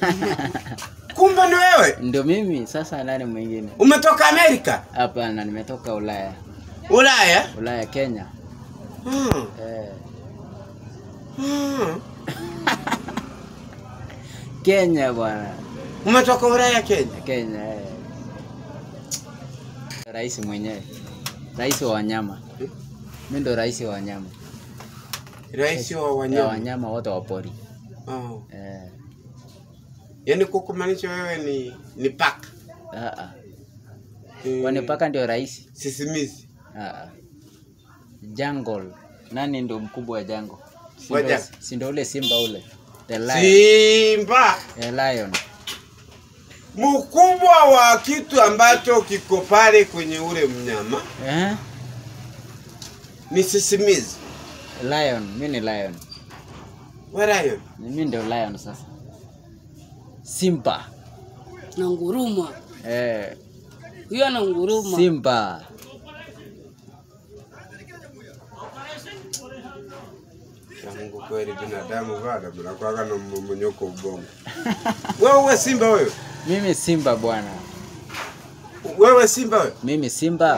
Kumbe ni wewe. Ndio mimi sasa, nani mwingine? Umetoka Amerika? Hapana, nimetoka Ulaya, Ulaya? Ulaya Kenya. Hmm. Eh, Hmm. Kenya bwana, Umetoka Ulaya Kenya? Kenya eh. Rais mwenyewe, rais wa wanyama. Mimi ndo rais wa wanyama, Rais wa ya wanyama. wanyama wote wa pori Oh. eh. Yaani kukumaanisha wewe ni ni paka. ah, ah. Mm. Kwani paka ndio rais? Sisimizi. Ah, ah. Jungle, nani ndo mkubwa wa jungle? Si Wa ndo- jungle? Si ndo ule simba ule, the lion, Simba. the lion. Mkubwa wa kitu ambacho kiko pale kwenye ule mnyama Eh? ni sisimizi. Lion, mimi ni lion. Warayo. Mimi ndio lion sasa. Simba. na nguruma Eh, huyo ana nguruma Simba. Ya Mungu kweli binadamu bado mnakuwaga na mmomonyoko ubongo. Wewe uwe simba wewe. Mimi Simba bwana. Wewe simba wewe. Mimi Simba.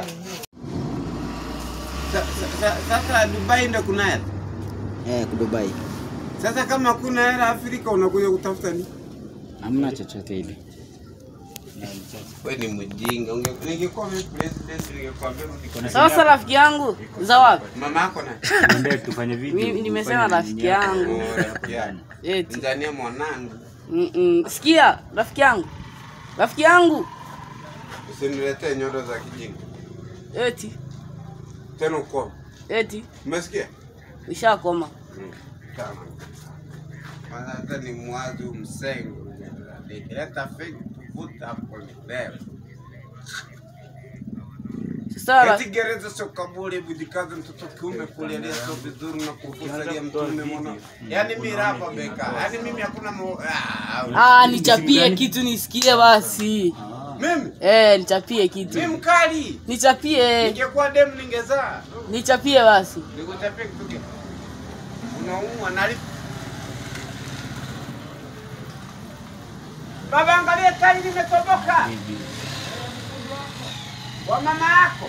Sa- sa- sa- Sasa Dubai ndo kuna hela. Eh, Dubai. Sasa kama kuna hela Afrika unakuja kutafuta nini? Hamna chochote ile. Wewe ni mjinga. Unge- Ningekuwa mimi president ningekwambia niko na sasa rafiki yangu za wapi mama yako na Tuende tufanye video. Mimi nimesema ufanye rafiki nini yako. yangu Oh, rafiki yangu. eti Mzania mwanangu. Mm-mm. sikia rafiki yangu rafiki yangu Usiniletee nyodo za kijinga. eti Tena uko. eti Umesikia? nishakoma Mm, Kama. Maana hata ni mwazu msengo. Nikileta fake kuvuta hapo ni leo. sasa ra- Eti gereza sio kaburi, bujikaze mtoto kiume kulialia sio vizuri na kufusalia mtume mwana. Yaani mimi rapa beka. Yaani mimi hakuna mo... ah, ah nichapie kitu nisikie basi Mimi eh nichapie kitu mimi mkali. nichapie Ningekuwa demu ningezaa. nichapie basi Nikuchapia kitu gani? Unaumwa na lipi? Baba, angalia tani limetoboka. Wa mama yako.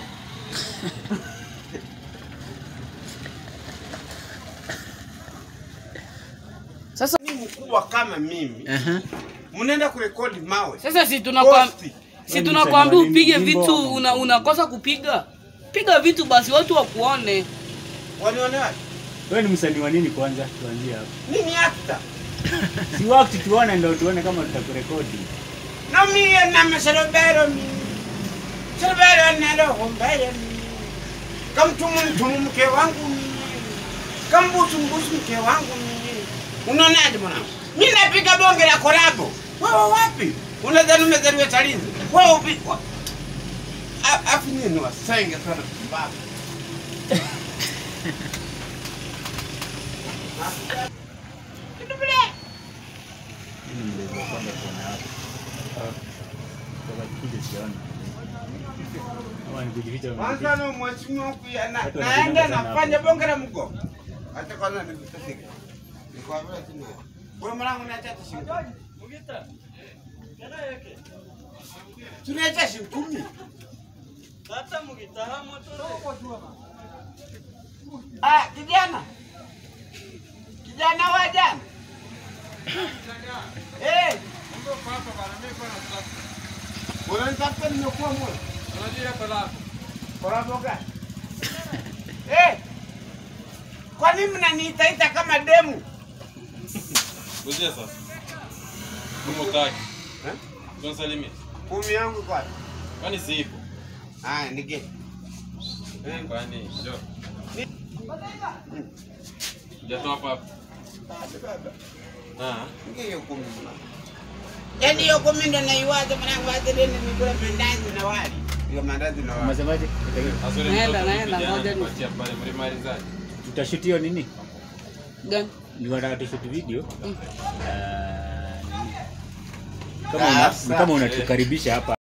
sasa Ni mkubwa kama mimi. Aha. Mnaenda kurekodi mawe. sasa si tunakwambia Posti. si tunakwambia upige vitu una, unakosa kupiga piga vitu basi watu wakuone Wanione wapi? Wewe ni msanii wa nini kwanza? Tuanzie hapo. Mimi actor. Si wakati tuone ndio tuone kama tutakurekodi. Na mimi na masalobero mimi. Salobero na roho mbaya mimi. Kamtumu mtumu mke wangu mimi. Kambusu mbusu mke wangu mimi. Unaonaje mwanangu? Mimi napiga bonge la kolabo. Wewe wapi? Unadhani umezaliwa Chalinze? Wewe upi? wa- A- Afu nini wasenge sana kumbavu. Kama ni kujificha Kwanza unajificha. na mheshimiwa kuya na, Watu naenda wanapenda sana nafanya hapo. bonge la mgo. Hata kwanza nilitafika. Nikwambia tena. Wewe mwanangu niacha shilingi. Tunaacha shilingi kumi. Ah, kijana. Kijana wa jana. Eh. Unanitafuta nimekuwa moyo. Kolabo gani? Eh. Kwa nini mnaniitaita kama demu? Kuja sasa. Kama utaki. Eh? Tunasalimia. Kumi yangu kwa. Kwani si ipo? Ah, nige. Eh, Kwani njoo. Hujatoa hapa hapa. Ah. Nige hiyo kumi mwanangu. Yaani hiyo kumi ndo naiwaza mwanangu hata leo nimekula mandazi na wali. Hiyo mandazi na wali. Umesemaje? Asore Naenda, mtoto naenda, vijana ngoja ni- kupatia pale mlimalizaji. Tutashoot hiyo nini? gani Ni wanataka tushoot video. Mm. Ah, nini? Kama una, Sasa. kama unatukaribisha hapa